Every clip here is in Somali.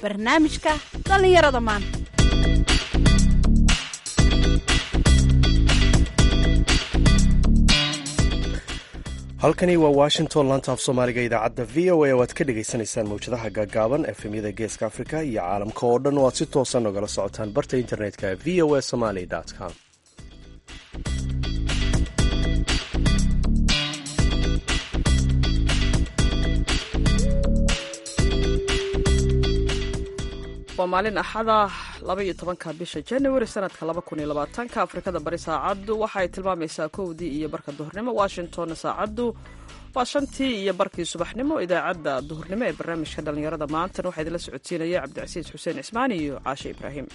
barnaamijka dhallinyarada maanta halkani waa washington laanta af soomaaliga idaacadda v o a oo aad ka dhagaysanaysaan mawjadaha gaagaaban efemyada geeska afrika iyo caalamka oo dhan oo aad si toosan ogala socotaan barta internetka v o a somaly com waa maalin axada laba iyo tobanka bisha january sanadka laba kun iyo labaatanka afrikada bari saacaddu waxaay tilmaamaysaa kowdii iyo barka duhurnimo washingtonna saacaddu waa shantii iyo barkii subaxnimo idaacadda duhurnimo ee barnaamijka dhallinyarada maantana waxaa idinla socodsiinaya cabdicasiis xuseen cismaan iyo caashe ibraahim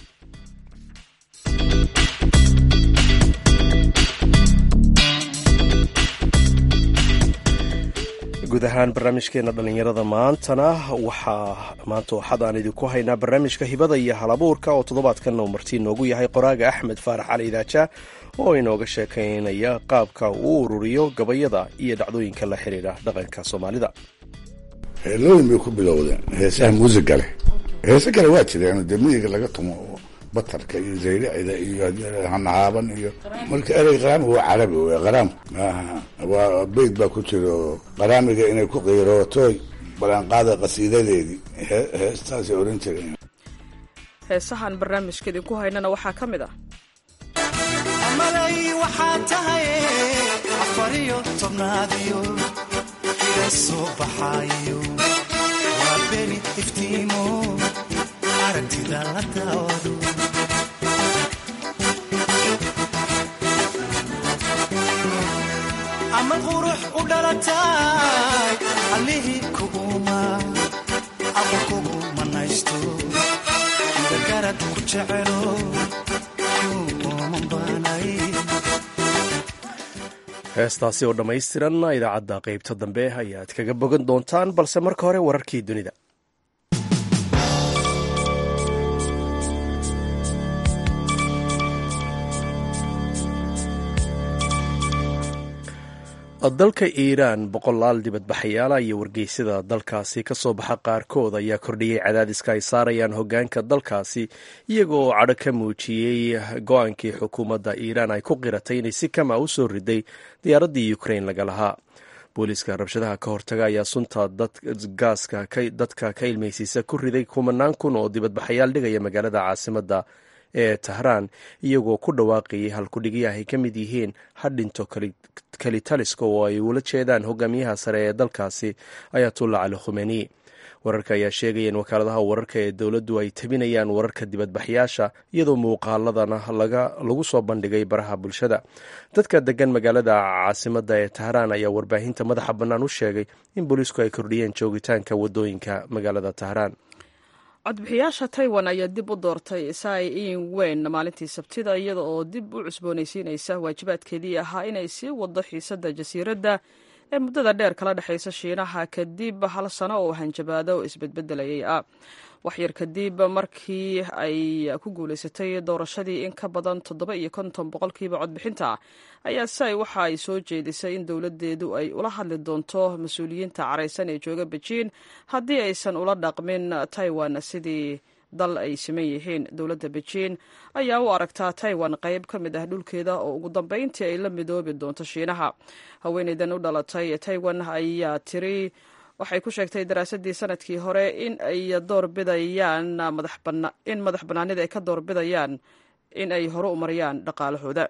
guud ahaan barnaamijkeena dhallinyarada maantana waxaa maanta waxaad aan idinku haynaa barnaamijka hibada iyo halabuurka oo toddobaadkanna uu martii noogu yahay qoraaga axmed faarax cali idaaja oo inooga sheekaynaya qaabka uu ururiyo gabayada iyo dhacdooyinka la xiriira dhaqanka soomaalida heelooyin bay ku bilowdeen heesaha muusiga leh heese kale waa jireen dee miyiga laga tumo batarka iyo zayricida iyo hanahaaban iyo marka erey qaraami waa carabi w qaraam waa beyd baa ku jiro qaraamiga inay ku qiirootoy balanqaada qasiidadeedii heestaasay oran jireen heesahan barnaamijka idinku haynana waxaa ka mid ah malay waxaa tahay afariyo tobnaadiyo ila soo baxaayo waa beri iftiimo aragtida la daawado ama qurux u dhalatay allihii kuguma ama kugu manaysto dagarad ku jecelo heestaasi oo dhammaystiran idaacadda qaybta dambe ayaad kaga bogan doontaan balse marka hore wararkii dunida dalka iiraan boqolaal dibadbaxayaala iyo wargeysyada dalkaasi ka soo baxa qaarkood ayaa kordhiyey cadaadiska ay saarayaan hogaanka dalkaasi iyagoo cadho ka muujiyey go-aankii xukuumadda iiraan ay ku qiratay inay si kama u soo riday diyaaraddii ukrain laga lahaa booliiska rabshadaha ka hortaga ayaa sunta gaaska dadka ka ilmaysiisa ku riday kumanaan kun oo dibadbaxayaal dhigaya magaalada caasimadda ee tahraan iyagoo ku dhawaaqayay halkudhigyaha ay ka mid yihiin hadhinto kelitaliska oo ay ula jeedaan hogaamiyaha sare ee dalkaasi ayatullah cali khumeni wararka ayaa sheegaya in wakaaladaha wararka ee dowladdu ay tabinayaan wararka dibadbaxyaasha iyadoo muuqaaladana lagu soo bandhigay baraha bulshada dadka degan magaalada caasimadda ee tahraan ayaa warbaahinta madaxa bannaan u sheegay in booliisku ay kordhiyeen joogitaanka wadooyinka magaalada tahraan codbixiyaasha taiwan ayaa dib u doortay sai in weyn maalintii sabtida iyada oo dib u cusboonaysiinaysa waajibaadkeedii ahaa inay sii wado xiisadda jasiiradda ee muddada dheer kala dhexaysa shiinaha kadib hal sano oo hanjabaado isbedbedelayay ah waxyar kadib markii ay ku guulaysatay doorashadii in ka badan toddoba iyo konton boqolkiiba codbixinta ayaa sai waxa ay soo jeedisay in dowladdeedu ay ula hadli doonto mas-uuliyiinta caraysan ee jooga bejiin haddii aysan ula dhaqmin taiwan sidii dal ay siman yihiin dowladda bejiin ayaa u aragtaa taiwan qayb ka mid ah dhulkeeda oo ugu dambeyntii ay la midoobi doonto shiinaha haweeneydan u dhalatay taiwan ayaa tiri waxay ku sheegtay daraasadii sanadkii hore in ay doorbidayaan in madax bannaanida ay ka doorbidayaan in ay hore u mariyaan dhaqaalahooda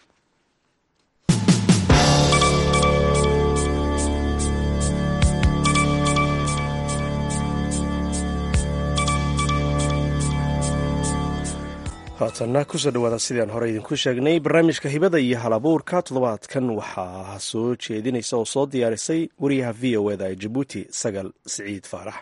haatanna kusoo dhawaada sidaan hore idinku sheegnay barnaamijka hibada iyo halabuurka toddobaadkan waxaa soo jeedinaysa oo soo diyaarisay wariyaha v o eda ee jabuuti sagal siciid faarax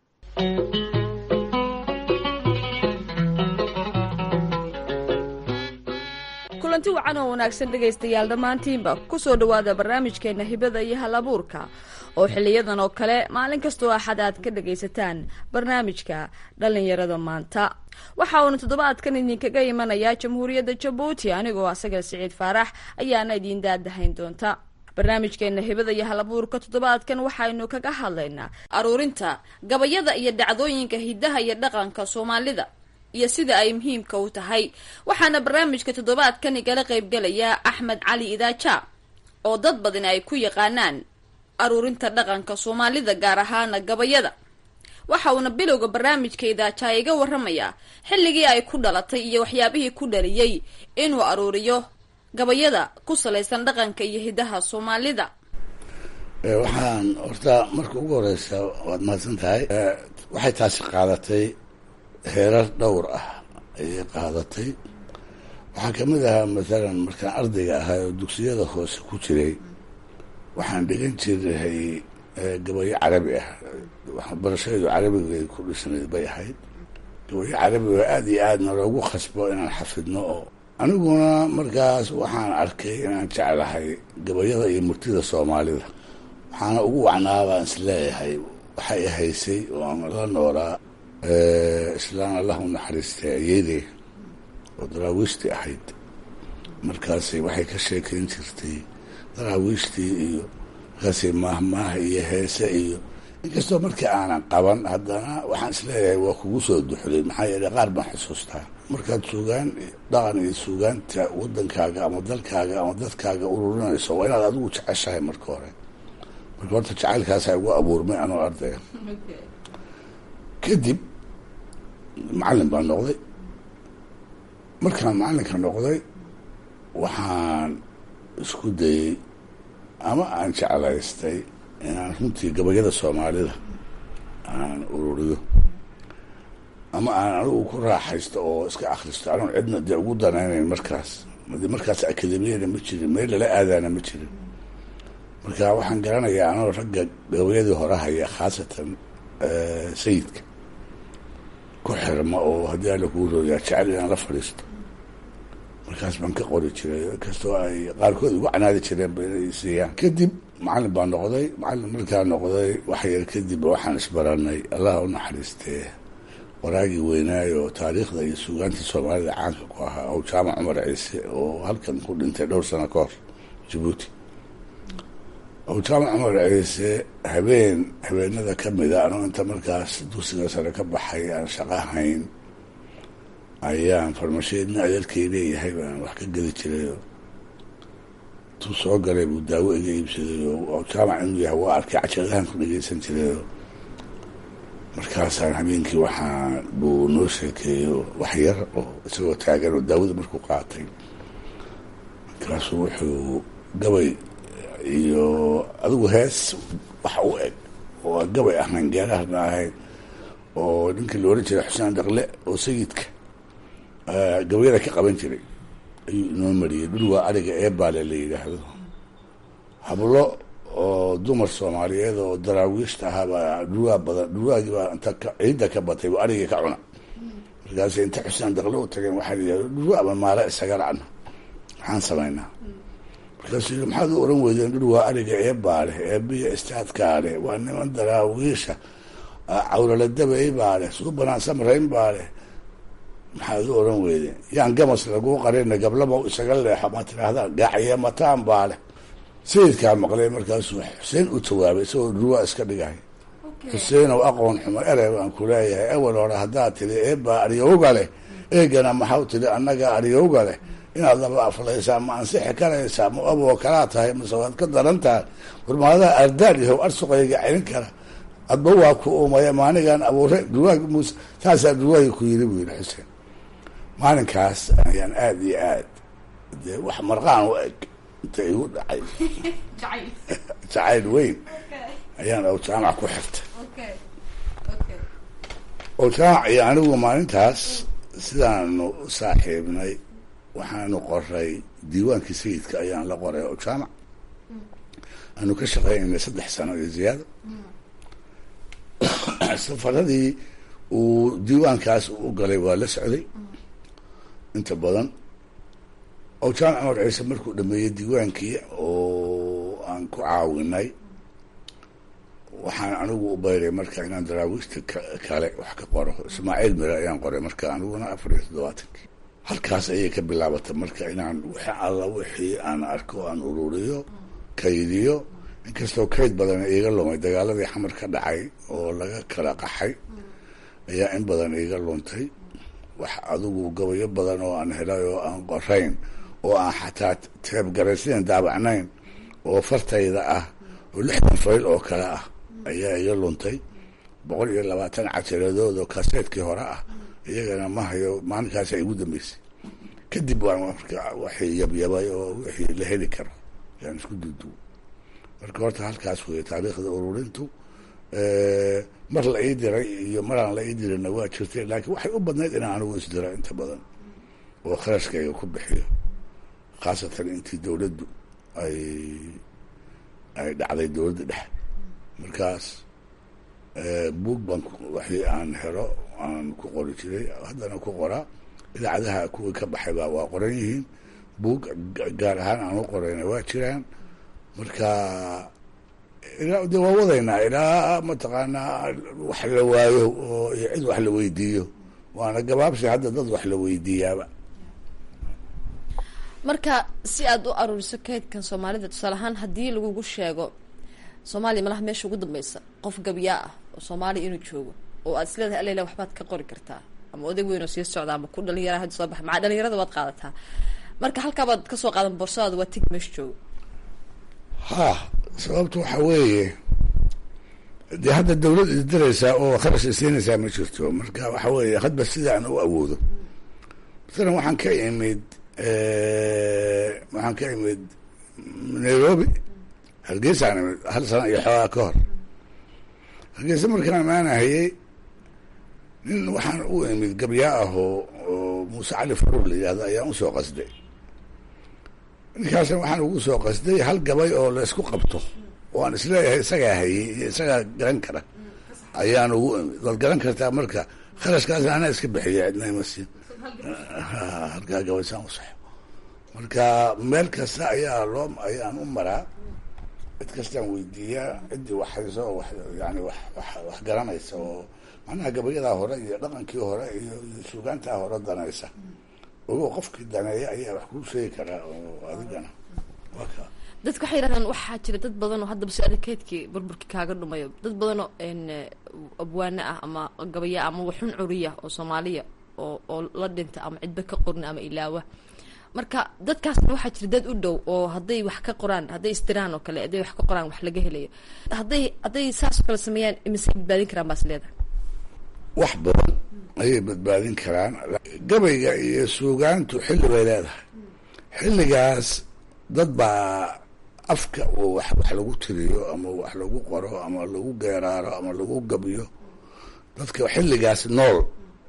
kulanti wacan oo wanaagsan dhegaystayaal dhammaantiinba ku soo dhowaada barnaamijkeenna hibada iyo halabuurka oo xiliyadan oo kale maalin kastoo axad aad ka dhagaysataan barnaamijka dhallinyarada maanta waxa uuna toddobaadkan idinkaga imanayaa jamhuuriyadda jabuuti anigoo asaga siciid faarax ayaana idiin daadahayn doonta barnaamijkeena hibada iyo halabuurka toddobaadkan waxaynu kaga hadlaynaa aruurinta gabayada iyo dhacdooyinka hidaha iyo dhaqanka soomaalida iyo sida ay muhiimka u tahay waxaana barnaamijka toddobaadkan igala qaybgelaya axmed cali idaaja oo dad badan ay ku yaqaanaan aruurinta dhaqanka soomaalida gaar ahaana gabayada waxa uuna bilowga barnaamijka idaaja iga waramayaa xilligii ay ku dhalatay iyo waxyaabihii ku dhaliyey inuu aruuriyo gabayada ku salaysan dhaqanka iyo hidaha soomaalida waxaan horta marka ugu horeysa waad mahadsan tahay waxay taasi qaadatay heerar dhowr ah ayay qaadatay waxaa kamid ahaa mathalan markaan ardayga ahaa oo dugsiyada hoose ku jiray waxaan dhigan jiray gabayo carabi ah waxbarashadu carabiga ku dhisnayd bay ahayd gabayo carabiga aada iyo aadna loogu khasbo inaan xafidno oo aniguna markaas waxaan arkay inaan jeclahay gabayada iyo murtida soomaalida waxaana ugu wacnaa baan isleeyahay waxay haysay oo aan la noolaa islaan allah u naxariistay ayeydey oo daraawiishtii ahayd markaasay waxay ka sheekeyn jirtay daraawiishtii iyo markaasay maahmaaha iyo heese iyo inkastoo markii aanan qaban haddana waxaan isleeyahay waa kugu soo duxday maxaa yeele qaar baan xusuustaa markaad suugaan dhaqan iyo suugaanta wadankaaga ama dalkaaga ama dadkaaga ururinayso waa inaad adigu jeceshahay marka hore marka horta jacaylkaasa igu abuurmay anoo ardaya kadib macallin baan noqday markaan macallinka noqday waxaan isku dayey ama aan jeclaystay inaan runtii gabayada soomaalida aan ururiyo ama aan anigu ku raaxaysto oo iska akhristo anoon cidna dee ugu danaynayn markaas de markaas akademiyana ma jirin meel lala aadaana ma jirin marka waxaan garanayaa anoo ragga gabayadii hore haya khaasatan sayidka ku xirma oo haddii alla kuu rooyaa jecel inaan la fadhiisto markaas baan ka qori jiray inkastoo ay qaarkood igu canaadi jireen ba inay siiyaan kadib macallin baan noqday macallin markaa noqday wax yar kadib waxaan isbaranay allah u naxariistee waraagii weynaayo taariikhda iyo suugaantii soomaalida caanka ku ahaa oo jaamac cumar ciise oo halkan ku dhintay dhowr sano ka hor jabuuti oo jaamac cumar ciise habeen habeenada ka mida anoo inta markaas dugsiga sare ka baxay aan shaqo hayn ayaan farmasheedna adeerkay leeyahay baan wax ka gedi jirayo tuu soo galay buu daawo iga iibsaday oo jaamac inuu yahay waa arkay cajadahan ku dhegeysan jirayo markaasaan habeenkii waxaa buu noo sheekeeyo wax yar oo isagoo taagan oo daawada markuu qaatay markaasuu wuxuu gabay iyo adigu hees wax u eg oo aan gabay ahayn geerahana ahayn oo ninkii la ohan jiray xuseen dhaqle oo sayidka gabayada ka qaban jiray ayuu inoo mariyey dhulwaa ariga eebaale la yidhaahdo hablo oo dumar soomaaliyeed oo daraawiishta ahaabaa dhurwaa badan dhurwaagii baa inta ciidda ka batay bu arigii ka cuna markaas inta xuseen daqle u tageen waxaa layidhahdo dhurwaaba maala isaga racna maxaan samaynaa markaasuu yii maxaad u oran weydeen dhurwaa ariga eebaale eebiya istaadkaale waa niman daraawiisha cawlaladabay baale suu banaan samrayn baale maxaad u oran weydeen yaan gamas laguu qarina gablaba isaga leexo ma tiraahdaa gaacaye mataan baale sayidkaa maqlay markaasuu xuseen u jawaabay isagoo dhurwaa iska dhigahay xuseenow aqoon xumo erey baan ku leeyahay awal hore haddaad tidhi eebaa aryowga leh eegana maxau tidhi annaga aryowga leh inaad laba aflaysaa ma ansixi karaysaa ma aboo kalaa tahay mase waad ka daran tahay warmaadaha ardaal yahow arsuqayga celin kara adba waa ku uumaya maanigaan abuuray dhurwaagi muuse saasaa dhurwaagi ku yiri buu yidhi xuseen maalinkaas ayaan aada iyo aad dee wax marqaan u eg inta igu dhacay jacayl weyn ayaan ow jaamac ku xirtay ow jaamac iyo anigu maalintaas sidaanu u saaxiibnay waxaanu qoray diiwaankii sayidka ayaan la qoray ow jaamac aanu ka shaqeynay saddex sano iyo ziyaado safaradii uu diiwaankaas u galay waa la socday inta badan oo jaamac cumar ciise markuu dhameeyey diiwaankii oo aan ku caawinay waxaan anigu u bayray marka inaan daraawiishta kale wax ka qoro ismaaciil mire ayaan qoray marka aniguna afar iyo toddobaatankii halkaas ayay ka bilaabatay marka inaan wixii alla wixii aan arko aan ururiyo kaydiyo inkastoo kayd badan iiga lumay dagaaladii xamar ka dhacay oo laga kala qaxay ayaa in badan iiga luntay wax adigu gabayo badan oo aan helay oo aan qorayn oo aan xataa teebgaraysidan daabacnayn oo fartayda ah oo lixdan fayl oo kale ah ayaa iga luntay boqol iyo labaatan cajaladood oo kaseedkii hore ah iyagana ma hayo maalinkaasa igu dambeysay kadib waan marka waxay yabyabay oo wixii la heli karo yaan isku duuduwo marka horta halkaas wey taariikhda ururintu mar la ii diray iyo maraan la ii dirina waa jirtay laakiin waxay u badnayd inaan anigu isdiro inta badan oo kharashkayga ku bixiyo khaasatan intii dowladdu ay ay dhacday dowladda dhexe markaas buug baan waxii aan helo aan ku qori jiray haddana ku qoraa idaacadaha kuwii ka baxayba waa qoran yihiin buug gaar ahaan aan u qorayna waa jiraan marka ilaa de waa wadaynaa ilaa mataqaanaa wax la waayo oo iyo cid wax la weydiiyo waana gabaabsi hadda dad wax la weydiiyaaba marka si aad u aruuriso kaydkan soomaalida tusaale ahaan haddii lagugu sheego soomaaliya malaha meesha ugu dambeysa qof gabyaa ah oo soomaaliya inuu joogo oo aad isleedahay alela waxbaad ka qori kartaa ama odag weyn oo sii socda ama ku dhalinyara hadda soo baxa maca dhalinyarada waad qaadataa marka halkaabaad kasoo qaadan boorsadaada waa tigi meesha joogo ha sababtu waxa weeye dee hadda dawlad isdiraysaa oo kharash isiinaysaa ma jirto marka waxa weeye hadba sidaan u awoodo masalan waxaan ka imid waxaan ka imid nairobi hargeysaan imid hal sana iyo xoogaa ka hor hargeysa markaan imaanahayey nin waxaan u imid gabyaa ah oo oo muuse cali faruur la yihahdo ayaan usoo qasday ninkaasna waxaan ugu soo qasday hal gabay oo la isku qabto oo aan isleeyahay isagaa hayey iyo isagaa garan kara ayaan ugu imid waad garan kartaa marka kharashkaasna anaa iska bixiya cidna ima siin halkaa gabaysaan u saxo marka meel kasta ayaa loo ayaan u maraa cid kastaan weydiiyaa ciddii wax hayso oo wax yani wax wax wax garanaysa oo macnaha gabayadaa hore iyo dhaqankii hore iyo iyo suugaantaa hore danaysa ogo qofkii daneeya ayaa wax kuu sheegi karaa oo adigana waa ka dadka waxay yidhahdaan waxaa jira dad badan oo haddaba su-aala keydkii burburkii kaaga dhumayo dad badan oo n abwaane ah ama gabaya ama waxun curiya oo soomaaliya oo oo la dhinta ama cidba ka qorna ama ilaawa marka dadkaasna waxaa jira dad u dhow oo hadday wax ka qoraan hadday istiraan oo kale hadday wax ka qoraan wax laga helayo hadday hadday saas oo kale sameeyaan imisay badbaadin karaan baas leedahay wax badan ayay badbaadin karaan gabayga iyo suugaantu xilli bay leedahay xilligaas dad baa afka oo wax wax lagu tiriyo ama wax lagu qoro ama lagu geeraaro ama lagu gabiyo dadka xilligaas nool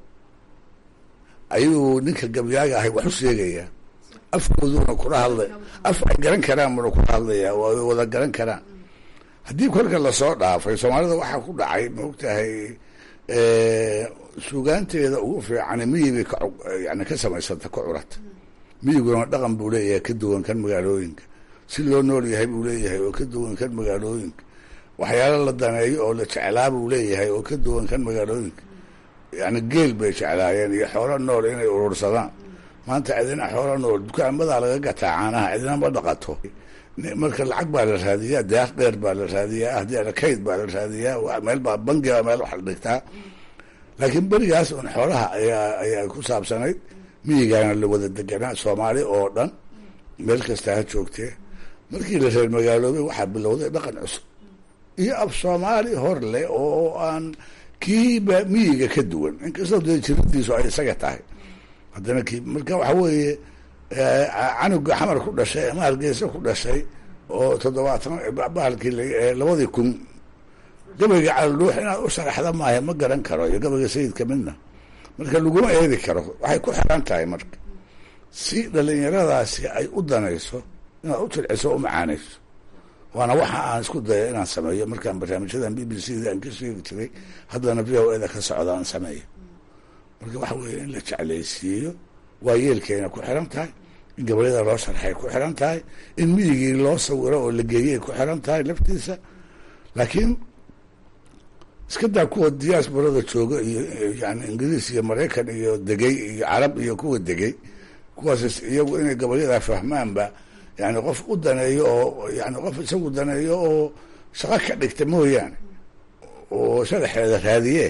ayuu ninka gabyaaga ahay wax u sheegayaa afkooduna kula hadlay af ay garan karaan buna kula hadlaya way wada garan karaan haddii kolka lasoo dhaafay soomaalida waxaa ku dhacay maogtahay suugaanteeda ugu fiican miyigay ka yani ka samaysanta ka curata miyiguna dhaqan buu leeyahay ka duwan kan magaalooyinka si loo nool yahay buu leeyahay oo ka duwan kan magaalooyinka waxyaalo la daneeyo oo la jeclaa buu leeyahay oo ka duwan kan magaalooyinka yani geel bay jeclaayeen iyo xoolo nool inay urursadaan maanta cidina xoolo nool dukaamadaa laga gataa caanaha cidina ma dhaqato marka lacag baa la raadiyaa daaq dheer baa la raadiyaa haddii kayd baa la raadiyaa meel baa bangiba meel wax la dhigtaa laakiin berigaas un xoolaha ayaa ayaa ku saabsanayd miyigaana la wada deganaa soomaali oo dhan meel kasta ha joogtee markii la reer magaaloobay waxaa bilowday dhaqan cusub iyo af soomaali hor leh oo aan kiiba miyiga ka duwan inkastoo dee jiradiisu ay isaga tahay haddana kii marka waxa weeye canuga xamar ku dhashay ama hargeysa ku dhashay oo toddobaatan bahalkii labadii kun gabayga caloluux inaad u sharaxda maaha ma garan karo iyo gabayga sayidka midna marka laguma eedi karo waxay ku xiran tahay marka si dhalinyaradaasi ay u danayso inaad u jilciso u macaanayso waana waxa aan isku daya inaan sameeyo markaan barnaamijyadan b b c da aan ka sheegi jiray haddana v o eda ka socda aan sameeyo marka waxa weeye in la jeclaysiiyo waa yeelkayna ku xiran tahay in gabayada loo sharxay ku xiran tahay in miyigii loo sawiro oo la geeyay ku xiran tahay laftiisa laakiin iska daa kuwa diaasbarada jooga iyo yani ingiriis iyo maraykan iyo degay iyo carab iyo kuwa degay kuwaas iyagu inay gabayadaa fahmaanba yani qof u daneeyo oo yani qof isagu daneeyo oo shaqo ka dhigta mooyaane oo sharaxeeda raadiye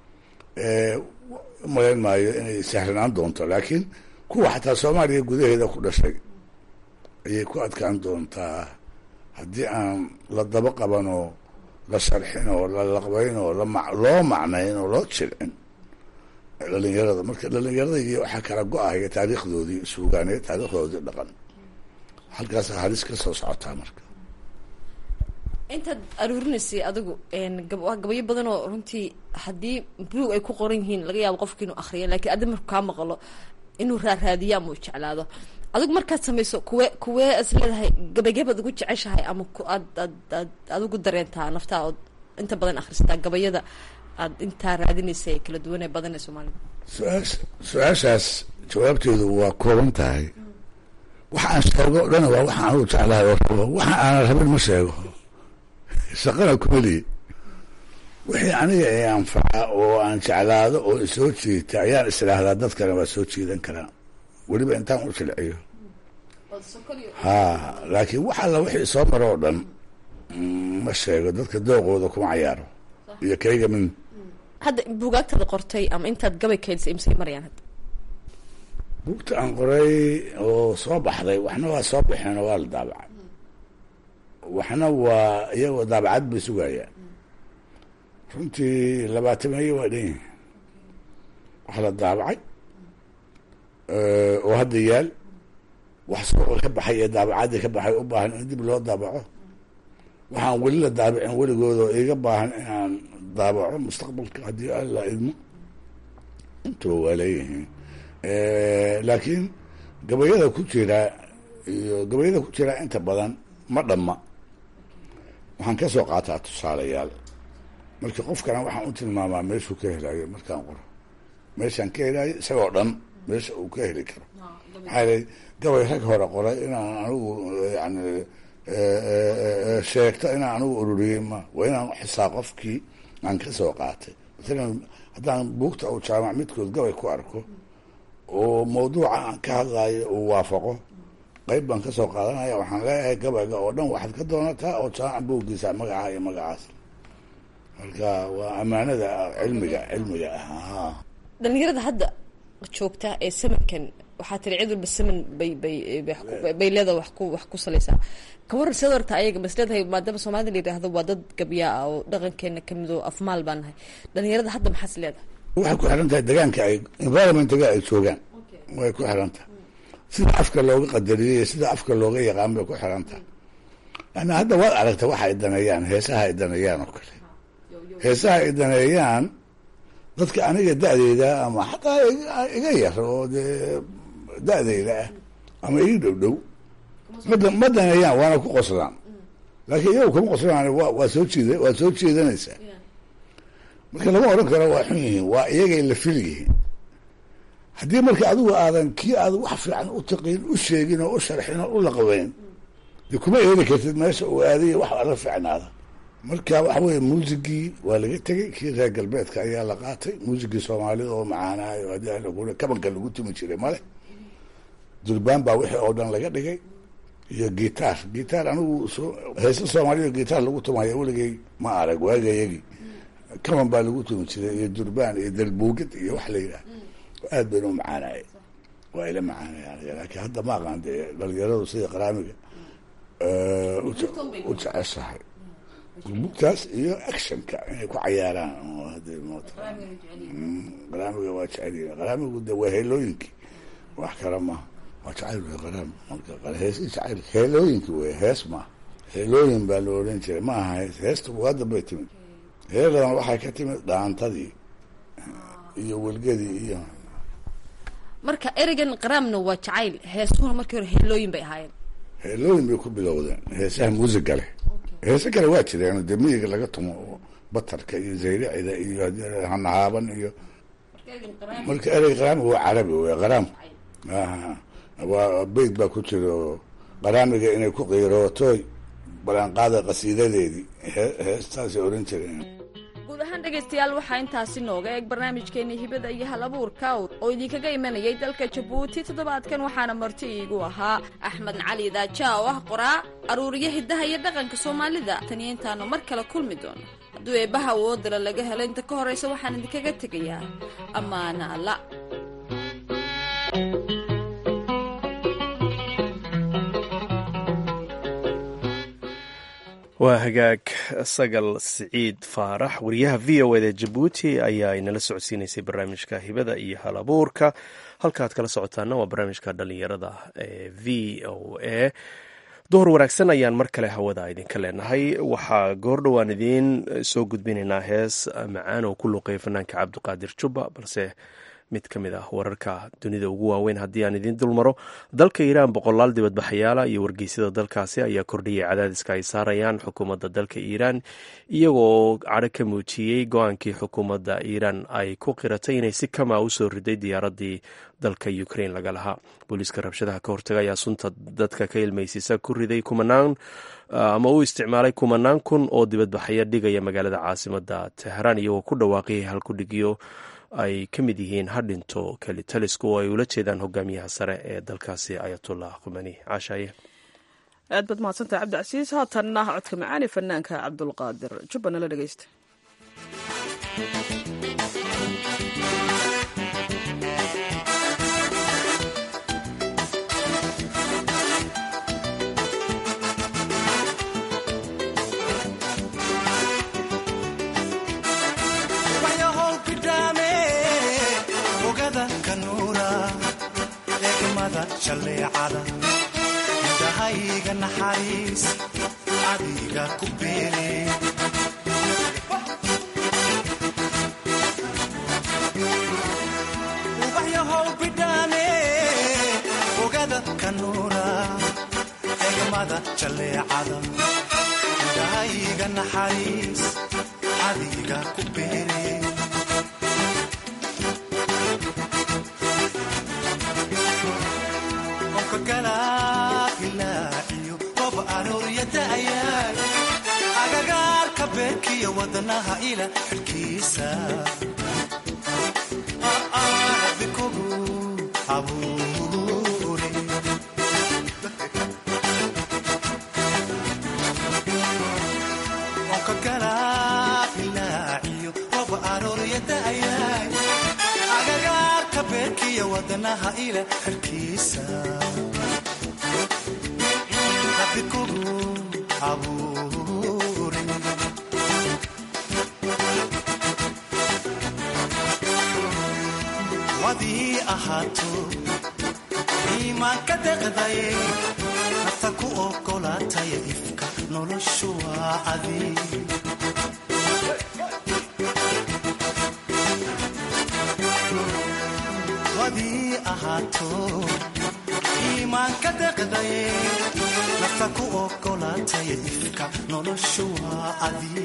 umalayn maayo inay sahlanaan doonto laakiin kuwa xataa soomaaliya gudaheeda ku dhashay ayay ku adkaan doontaa haddii aan la daba qaban oo la sharxin oo la laqbayn oo lama loo macnayn oo loo jilcin dhalinyarada marka dhalinyarada iyo waxaa kala go-ahaya taariikhdoodii suugaaneed taariikhdoodii dhaqan halkaas halis ka soo socotaa marka intaad aruurinaysay adigu waa gabayo badan oo runtii haddii buug ay ku qoran yihiin laga yaabo qofki inuu akriya lakiin addi marku kaa maqlo inuu raaraadiya ama u jeclaado adigu markaad samayso kuwe kuwee is leedahay gabaygabaad ugu jeceshahay ama aad aad aad adigu dareentaa naftaa ood inta badan akhrisataa gabayada aad intaa raadinaysa ee kala duwan ee badan ee soomaalida su-aasha su-aashaas jawaabteedu waa kooban tahay waxa aan sheego o dhan waa waxa anugu jeclahay oo rabo waxa aanan rabin ma sheego shaqana kumeliye wixii aniga ee anfaca oo aan jeclaado oo isoo jiita ayaan isdhaahdaa dadkana waa soo jiidan karaa weliba intaan u jilciyo ha laakiin wax alla wixii soo maro oo dhan ma sheego dadka dooqooda kuma cayaaro iyo kayga min hadda buugaagtaada qortay ama intaad gabay kaydisay imsay marayaan hadda buugta aan qoray oo soo baxday waxna waa soo baxeen oo waa la daabacay waxna waa iyagoo daabacad bay sugayaan runtii labaatamaye waa dhan yihin wax la daabacay oo hadda yaal wax suuqa ka baxay ee daabacaddii ka baxay u baahan in dib loo daabaco waxaan weli la daabicin weligooda oo iga baahan inaan daabaco mustaqbalka haddii alla idmo intuba waa leeyihiin laakiin gabayada ku jira iyo gabayada ku jira inta badan ma dhamma waxaan ka soo qaataa tusaalayaal marka qofkana waxaan u tilmaamaa meeshuu ka helayo markaan qoro meeshaan ka helayo isagoo dhan meesha uu ka heli karo maxaa yelay gabay rag hore qoray inaan anigu yani sheegto inaan anigu ururiyey ma waa inaan xisaa qofkii aan ka soo qaatay maalan haddaan buugta u jaamac midkood gabay ku arko oo mawduuca aan ka hadlayo uu waafaqo qayb baan ka soo qaadanaya waxaan leeyahay gabayga oo dhan waxaad ka doonataa oo jaamac buuggiisa magaca iyo magacaas marka waa ammaanada cilmiga cilmiga ah dhalinyarada hadda joogta ee samankan waxaa tiri cid walba saman bay bay bay leedaha wax ku wax ku salaysaa kawaran sida horta ayaga mas leedahay maadaama soomaalida la yidhaahdo waa dad gabyaa ah oo dhaqankeena kamid oo afmaal baan nahay dhalinyarada hadda maxaas leedahay waxay ku xiran tahay degaanka ay environmentiga ay joogaan way ku xiran tahay sida afka looga qadariyay iyo sida afka looga yaqaan bay ku xiran tahay yani hadda waad aragta waxa ay daneeyaan heesaha ay daneeyaan oo kale heesaha ay daneeyaan dadka aniga da-deyda ama xataa iga yar oo dee da-deyda ah ama ii dhow dhow mada ma daneeyaan waana ku qoslaan laakiin iyagu kuma qoslaan wa waa soo jiida waa soo jeedanaysaa marka lama odhan karo waa xun yihiin waa iyagay la fil yihiin haddii marka adigu aadan kii aad wax fiican u taqiin u sheegin oo u sharxin oo u laqabeyn dee kuma eedi kartid meesha uu aadayo wax ala fiicnaada marka waxa weye muusigii waa laga tegey kii reer galbeedka ayaa la qaatay muusigii soomaalida oo macaanaayo haddii lagu kabanka lagu tumi jiray male durbaan baa wixii oo dhan laga dhigay iyo gitaar gitaar anigu heese soomaalida gitaar lagu tumaya weligay ma arag waagayagii kaban baa lagu tumi jiray iyo durbaan iyo dalbuugid iyo wax la yidhaah aad bayna u macaanaaye waa ila macaanayaan laakiin hadda ma aqaan dee dhalinyaradu sida qaraamiga u jeceshahay gurmugtaas iyo actionka inay ku cayaaraan qaraamiga waa jecel qaraamigu de waa heelooyinkii wax kale maha waa jacayl wey qaraami marka heesi jacayl heelooyinki wey hees maaha heelooyin baa la odhan jiray ma aha hees heesta bugaadda bay timid heeladan waxay ka timid dhaantadii iyo welgadii iyo marka ereygan qaraamna waa jacayl heesuhuna markii hore heelooyin bay ahaayeen heelooyin bay ku bilowdeen heesaha muusiga leh heese kale waa jireen dee miyiga laga tumo oo batarka iyo zayricida iyo hanahaaban iyo marka erey qaraamiga waa carabi wey qaraam waa beyt baa ku jira oo qaraamiga inay ku qiirootoy balanqaada qasiidadeedii heestaasay oran jireen guud ahaan dhegaystayaal waxaa intaasi nooga eeg barnaamijkeenii hibada iyo hal abuurka oo idinkaga imanayay dalka jabuuti toddobaadkan waxaana marti iigu ahaa axmed cali daaja oo ah qoraa aruuriyo hiddaha iyo dhaqanka soomaalida taniyo intaanu mar kale kulmi doono hadduu eebbaha awoodala laga helo inta ka horraysa waxaan idinkaga tegayaa ammaana alla waa hagaag sagal siciid faarax wariyaha v o eda jabuuti ayaa inala socodsiinaysay barnaamijka hibada iyo hal abuurka halkaaad kala socotaana waa barnaamijka dhalinyarada ee v o a duhur wanaagsan ayaan mar kale hawada idinka leenahay waxaa goordhowaan idiin soo gudbinaynaa hees macaan oo ku luuqeeya fanaanka cabdiqaadir jubba balse mid ka mid ah wararka dunida ugu waaweyn haddii aan idiin dulmaro dalka iiraan boqolaal dibadbaxayaala iyo wargeysyada dalkaasi ayaa kordhiyay cadaadiska ay saarayaan xukuumadda dalka iiraan iyagoo cadho ka muujiyey go-aankii xukuumadda iiraan ay ku qiratay inay si kama u soo riday diyaaradii dalka ukrain laga lahaa booliiska rabshadaha ka hortaga ayaa sunta dadka ka ilmaysiisa ku riday kumanaan ama u isticmaalay kumanaan kun oo dibadbaxaya dhigaya magaalada caasimada teheraan iyagoo ku dhawaaqiyay halkudhigyo ay ka mid yihiin hadhinto kelitalisku oo ay ula jeedaan hogaamiyaha sare ee dalkaasi ayatullah khumani caashaaye aad baad mahadsantaha cabdicasiis haatanna codka macaani fanaanka cabdulqaadir jubba nala dhegeysta indhahayga naxariis adiga ku beere ubaxyahow bidhaane ogada kanuura egmada jalleecada indhahayga naxariis adiga ku beere agagaarka beerkiyo wadanaha ila xilkiisa rabikogu abuure onka galaailaaciyo roba arooryadaayay agagaarka beerkiyo wadanaha ila xilkiisa rabikogu abuure wadii ahaato iimaanka deqdaye nafta ku ogolaataya ifka noloshu waa adi wadii ahaato iimaanka deqdaye nafta ku ogolaataya ifka noloshu waa adi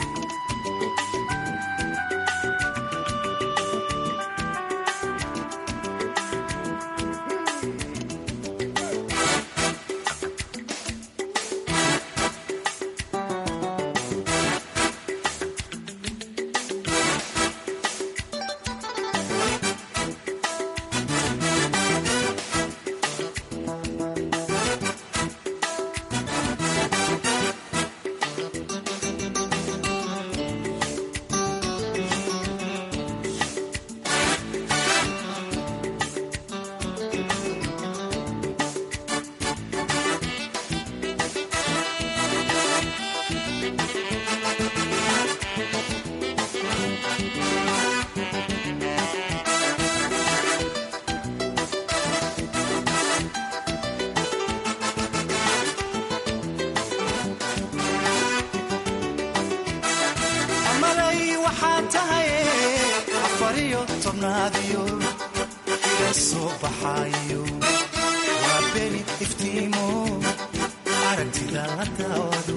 amalay waxaa tahay afariyo tobnaadiyo ila soo baxaayo waa beni iftiimo aragtida la daawado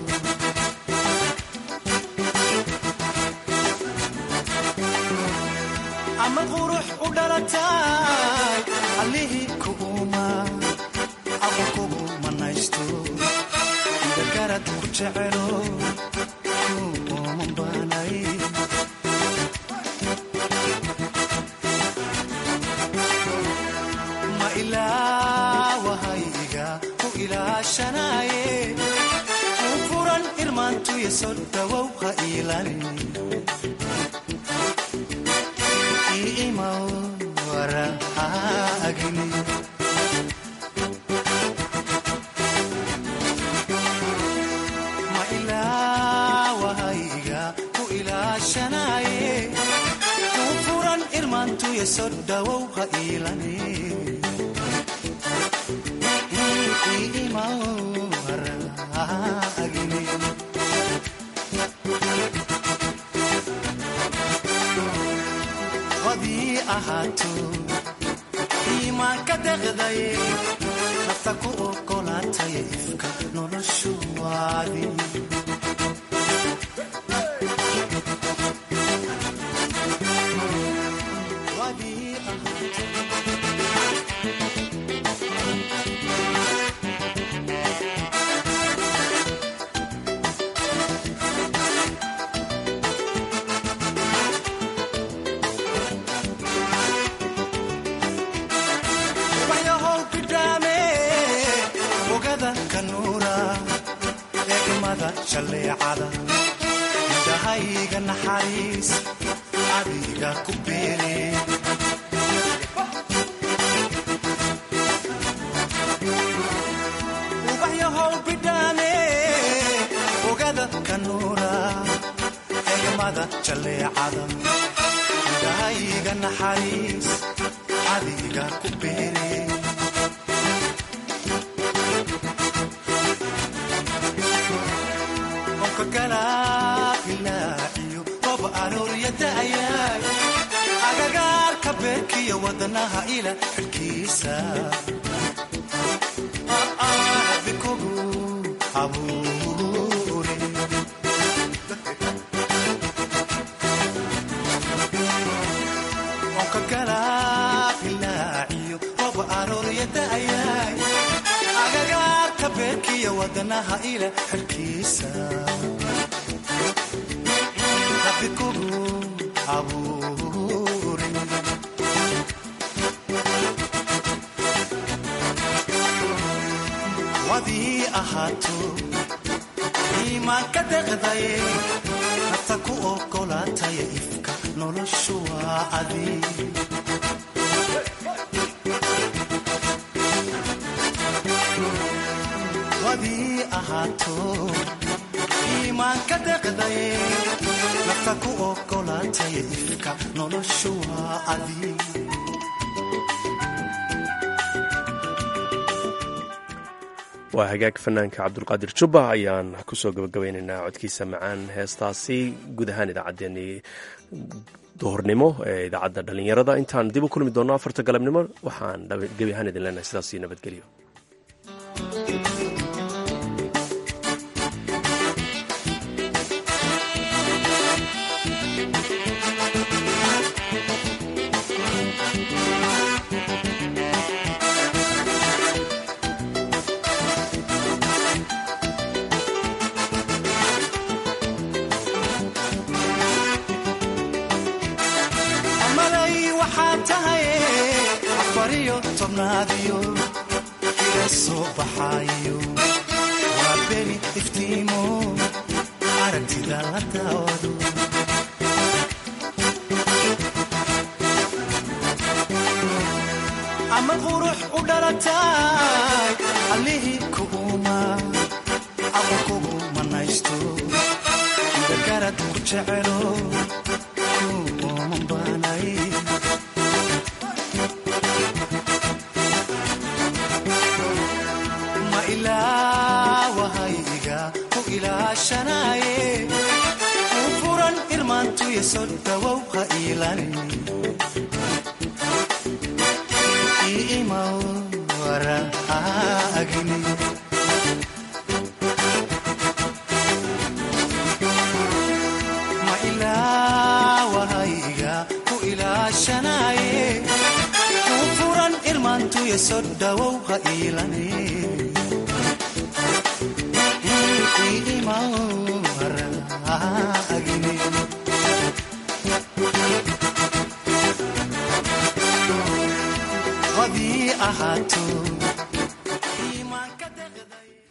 ama qurux u dhalatay allihii kuguma aqo kugu manaysto garad ku jecelo kuuman baanay ilaashanaaye u furan irmaantuya soo dhawow ha iilani iimaw waraagini ma ilaawahayga ku ilaashanaaye u furan irmaantuya soo dhawow ha iilani wadii ahaato iimaanka deqdaye nafta ku ogolaataya ifka noloshu waadi wadii ahaato waxyahow bidhaame ogada kanuura eegmada shalleecada indhahayga naxariis adiga ku beere ubaxyahow bidhaame ogada kanuura eegmada jalleecada indhahayga naxariis adiga ku beere onka galaailaaciyo rob arooriyada'ayaay agagaarka beerkiyo wadanaha ila xidhkiisa bikogu abuure onka galaailaaciyo rob arooriyada'ayaay agagaarka beerkiyo wadanaha ila xidhkiisa rabikugu abuure wadii ahaato iimaanka deqdaye nafta ku ogolaataya ifka noloshu waa adi wadii ahaato iimaanka deqdaye nafta ku ogolaataya ifka noloshu waa adi waa hagaag fanaanka cabdulqaadir jubba ayaan kusoo gabagabeynaynaa codkiisa macaan heestaasi guud ahaan idaacaddeenii duhurnimo ee idaacadda dhallinyarada intaan dib u kulmi doonno afarta galabnimo waxaan gebi ahaan idin leenahay sidaasi nabadgelyo malay waxaa tahay afariyo tobnaadiyo ila soo baxaayo waa beri iftiimo aragtida la daawado ama qurux u dhalatay allihii kuuma aqo kugu manaysto dagarad ku jecelo kuumanbanay ma ilaawahayga ku ilaashanaaye u furan irmaantuya soo dhawow ha iilani iimaw waraagini ma ilaawahayga ku ilaashanaaye u furan irmaantuya soo dhawow ha iilani iimaw waraagini wadii ahaato